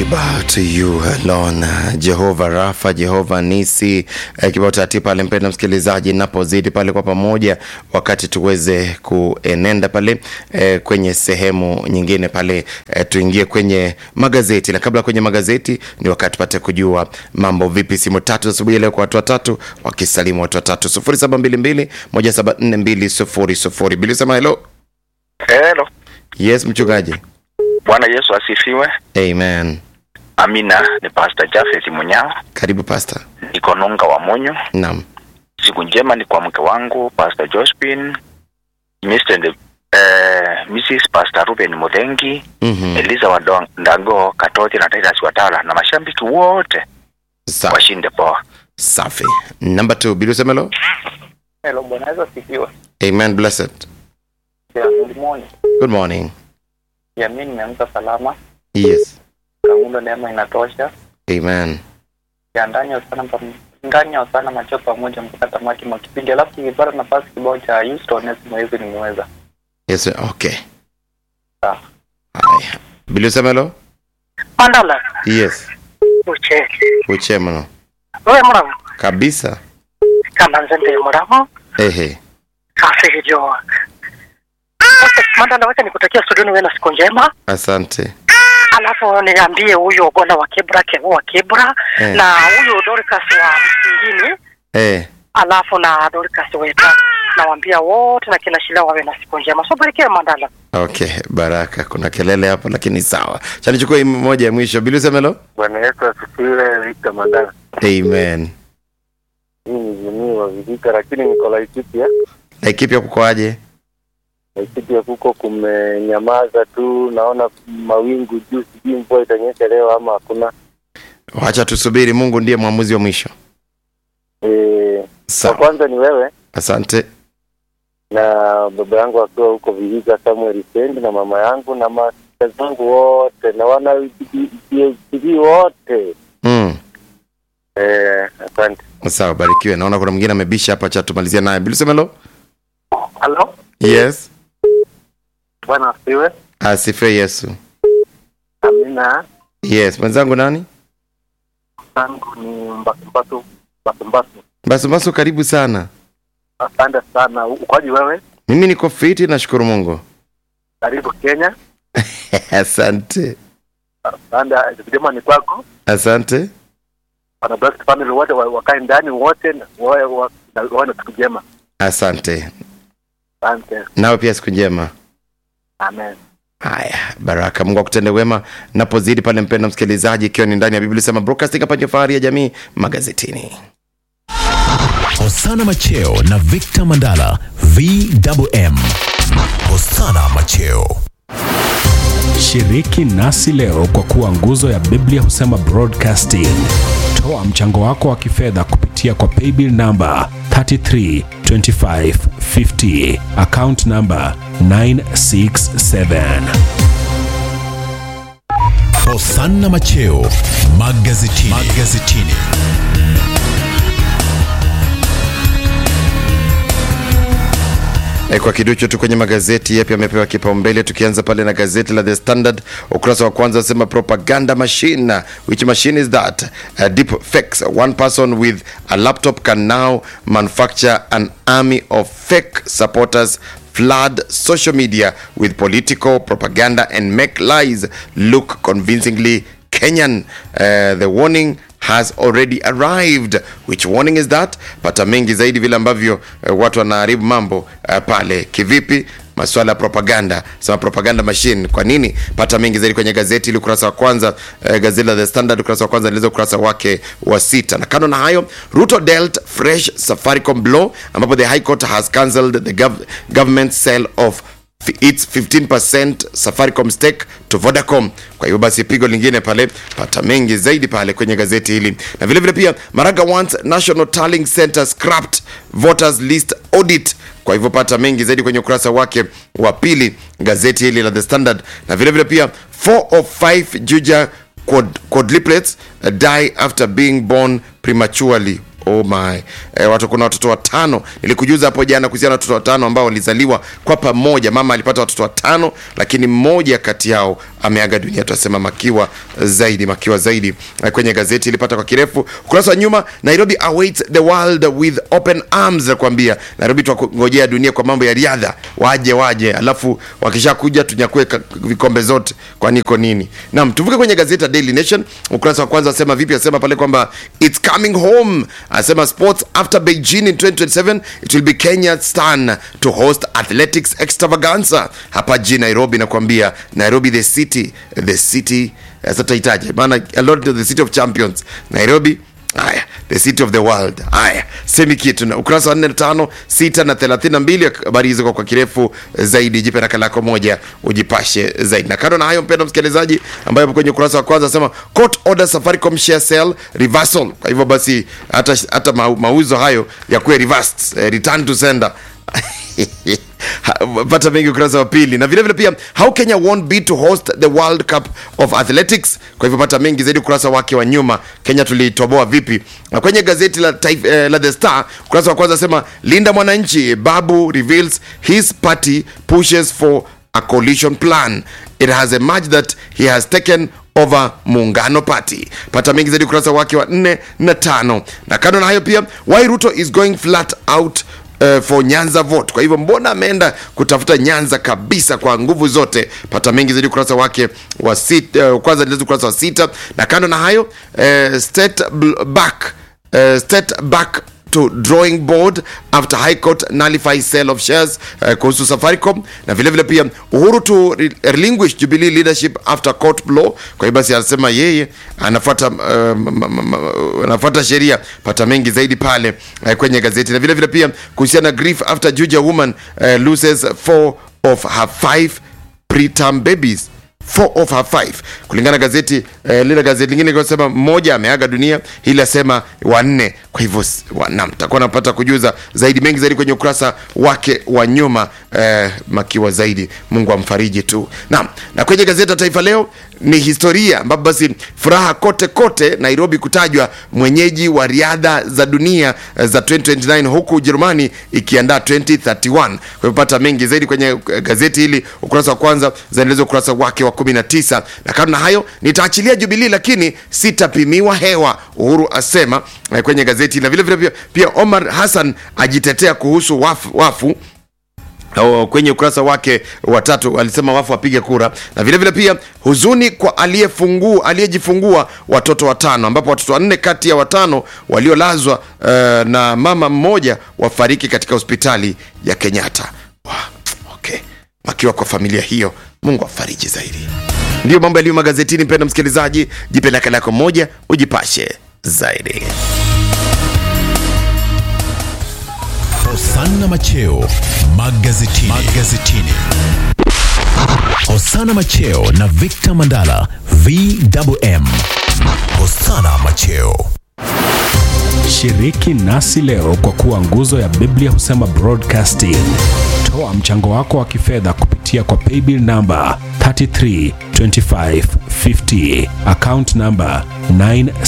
bow to you alone, Jehova Rafa, Jehova Nisi. Eh, kibao tati pale, mpenda msikilizaji, napozidi pale kwa pamoja, wakati tuweze kuenenda pale eh, kwenye sehemu nyingine pale eh, tuingie kwenye magazeti, na kabla kwenye magazeti ni wakati pate kujua mambo vipi. Simu tatu asubuhi leo kwa watu watatu wakisalimu watu watatu, sufuri saba mbili mbili moja saba nne mbili sufuri sufuri. Bili sema hello. Hello. Yes, mchungaji. Bwana Yesu asifiwe. Amen. Amina. Ni Pastor Jafet Munyao, Karibu pastor. niko Nunga wa Munyo. Naam. Siku njema ni kwa mke wangu Pastor Josephine, Mr. and, eh, Mrs. Pastor Ruben Mudengi, Mhm. Eliza wa Dong- Ndago, Katoti na Titus Watala na mashabiki wote Sawa. washinde poa. Safi. Number two, Bilu Semelo. Hello, Bwana Yesu asifiwe. Amen. Blessed. Ya, Good morning. Good morning. Ya, mimi nimeamka salama. Yes. Kamundo neema inatosha. Amen. Ya ndani ya sana pam- ndani ya sana macho pamoja mpaka tamati mwa kipindi. Alafu nikipata nafasi kibao cha Houston Nesimo hivi nimeweza. Yes. Okay. Sawa. Haya. Bilu Semelo. Mandala Yes. uche Uchemano. wewe muramu Kabisa. kama nzende muramu Ehe. kasi hijo Okay, Mandala, wacha nikutakia studioni wewe na siku njema, Asante. alafu niambie huyo Ogola wa Kibra, Kevo wa Kibra Eh. na huyo Dorcas wa Msingini, Eh. alafu na Dorcas weta nawaambia wote na kila shila wawe na siku njema. So barikiwe Mandala. Okay. Baraka. Kuna kelele hapo lakini sawa. Cha nichukue hii moja ya mwisho. Bilu Semelo. Bwana Yesu asifiwe. Victor Mandala. Amen. Hii ni jini wa Vijika lakini niko Laikipia. Laikipia kukoaje? Laikipia kuko kumenyamaza tu, naona mawingu juu, sijui mvua itanyesha leo ama hakuna. Wacha tusubiri, Mungu ndiye mwamuzi wa mwisho. Eh, wa Sawa. kwanza ni wewe Asante. na baba yangu akiwa huko Vihiga Samuel Sendi na mama yangu na masista zangu wote na wana PhD wote Mm. eh, asante. Sawa, barikiwe. Naona kuna mwingine amebisha hapa, cha tumalizia naye. Bilu Semelo. Halo, Yes. bwana asifiwe. Asifiwe Yesu. Amina. Yes. Mwenzangu nani? Zangu ni Mbasumbasu Mbasumbasu. Basubasu, karibu sana. Asante sana. Ukoje wewe? Mimi niko fiti, nashukuru Mungu. Karibu Kenya. Asante, Asante. Jema ni kwako. asante. Wana Black family wote wa- wakae ndani wote na wawe wa- na wawe na siku njema. Asante Asante. nawe pia, siku njema. Amen. Haya, baraka. Mungu akutende wema napozidi pale, mpenda msikilizaji, ikiwa ni ndani ya Biblia sema broadcasting hapa ndio fahari ya jamii magazetini. Hosana Macheo na Victor Mandala VMM. Hosana Macheo. Shiriki nasi leo kwa kuwa nguzo ya Biblia husema broadcasting. Toa mchango wako wa kifedha kupitia kwa paybill namba 332550 account namba 967. Hosana Macheo magazetini. magazetini. E, kwa kiduchu tu kwenye magazeti yapi yamepewa kipaumbele, tukianza pale na gazeti la The Standard ukurasa wa kwanza asema propaganda machine which machine is that uh, deep fakes one person with a laptop can now manufacture an army of fake supporters flood social media with political propaganda and make lies look convincingly Kenyan. Uh, the warning has already arrived. Which warning is that? Pata mengi zaidi vile ambavyo uh, watu wanaharibu mambo uh, pale kivipi masuala ya propaganda sema propaganda machine kwa nini pata mengi zaidi kwenye gazeti ili ukurasa wa kwanza uh, gazeti la the standard ukurasa wa kwanza lizo ukurasa wake wa sita na kando na hayo ruto dealt fresh safaricom blow ambapo the high court has cancelled the gov government sale of f- its 15% Safaricom stake to Vodacom. Kwa hiyo basi pigo lingine pale, pata mengi zaidi pale kwenye gazeti hili, na vile vile pia Maraga wants National Tallying Center scrapped voters list audit. Kwa hivyo pata mengi zaidi kwenye ukurasa wake wa pili gazeti hili la The Standard, na vile vile pia 4 of 5 Juja quad, quadruplets uh, die after being born prematurely oh my e, watu kuna watoto watano nilikujuza hapo jana kuhusiana na watoto watano ambao walizaliwa kwa pamoja mama alipata watoto watano lakini mmoja kati yao ameaga dunia tunasema makiwa zaidi makiwa zaidi Eh, kwenye gazeti ilipata kwa kirefu ukurasa wa nyuma nairobi awaits the world with open arms nakwambia nairobi twangojea dunia kwa mambo ya riadha waje waje alafu wakishakuja tunyakue ka- vikombe zote kwani iko nini nam tuvuke kwenye gazeti la daily nation ukurasa wa kwanza asema vipi asema pale kwamba its coming home asema sports after beijing in 2027 it will be kenya's turn to host athletics extravaganza hapa jijini nairobi nakwambia nairobi the city the city eh, sasa tahitaji maana a lot of the city of champions nairobi haya the city of the world haya semi kitu na ukurasa wa 4 5 6 na 32 habari hizo kwa, kwa kirefu zaidi jipe nakala yako moja ujipashe zaidi na kando na hayo mpendo msikilizaji ambayo kwenye ukurasa wa kwanza asema court order safaricom share sell reversal kwa hivyo basi hata, hata mau- mauzo hayo yakuwe reversed eh, return to sender Ha- pata mengi ukurasa wa pili na vilevile pia how kenya won't be to host the world cup of athletics kwa hivyo pata mengi zaidi ukurasa wake wa nyuma kenya tulitoboa vipi na kwenye gazeti la, taif, eh, la the star ukurasa wa kwanza asema linda mwananchi babu reveals his party pushes for a coalition plan it has emerged that he has taken over muungano party pata mengi zaidi ukurasa wake wa 4 na tano na kando na hayo pia why ruto is going flat out uh, for nyanza vote kwa hivyo mbona ameenda kutafuta nyanza kabisa kwa nguvu zote pata mengi zaidi ukurasa wake wa sita, uh, kwanza nilezi ukurasa wa sita na kando na hayo uh, state bl- back uh, state back to drawing board after high court nullifies sale of shares uh, kuhusu safaricom na vile vile pia uhuru to re- relinquish jubilee leadership after court blow kwa hiyo basi anasema yeye anafuata uh, m- m- m- anafuata sheria pata mengi zaidi pale uh, kwenye gazeti na vile vile pia kuhusiana na grief after juja woman uh, loses four of her five preterm babies four of her five kulingana na gazeti eh, lile gazeti lingine linasema mmoja ameaga dunia hili asema wanne kwa hivyo s- wa- naam takuwa napata kujuza zaidi mengi zaidi kwenye ukurasa wake wa nyuma eh, makiwa zaidi mungu amfariji tu naam na kwenye gazeti la taifa leo ni historia ambapo basi furaha kote kote nairobi kutajwa mwenyeji wa riadha za dunia eh, za 2029 huku ujerumani ikiandaa 2031 kwa hivyo pata mengi zaidi kwenye eh, gazeti hili ukurasa wa kwanza zaendeleza ukurasa wake wa 19 na kando na hayo nitaachilia jubilii lakini sitapimiwa hewa uhuru asema eh, kwenye gazeti na vile vile pia, pia omar hassan ajitetea kuhusu wafu, wafu Oh, kwenye ukurasa wake wa tatu alisema wafu wapige kura na vile vile pia huzuni kwa aliyefungua aliyejifungua watoto watano ambapo watoto wanne kati ya watano waliolazwa uh, na mama mmoja wafariki katika hospitali ya kenyatta wow, okay. wakiwa kwa familia hiyo mungu afariji zaidi ndiyo mambo yaliyo magazetini mpenda msikilizaji jipe nakala yako moja ujipashe zaidi Hosanna Macheo magazetini. magazetini. Hosanna Macheo na Victor Mandala VMM. Hosanna Macheo. Shiriki nasi leo kwa kuwa nguzo ya Biblia husema broadcasting. Toa mchango wako wa kifedha kupitia kwa paybill namba 332550 account namba 9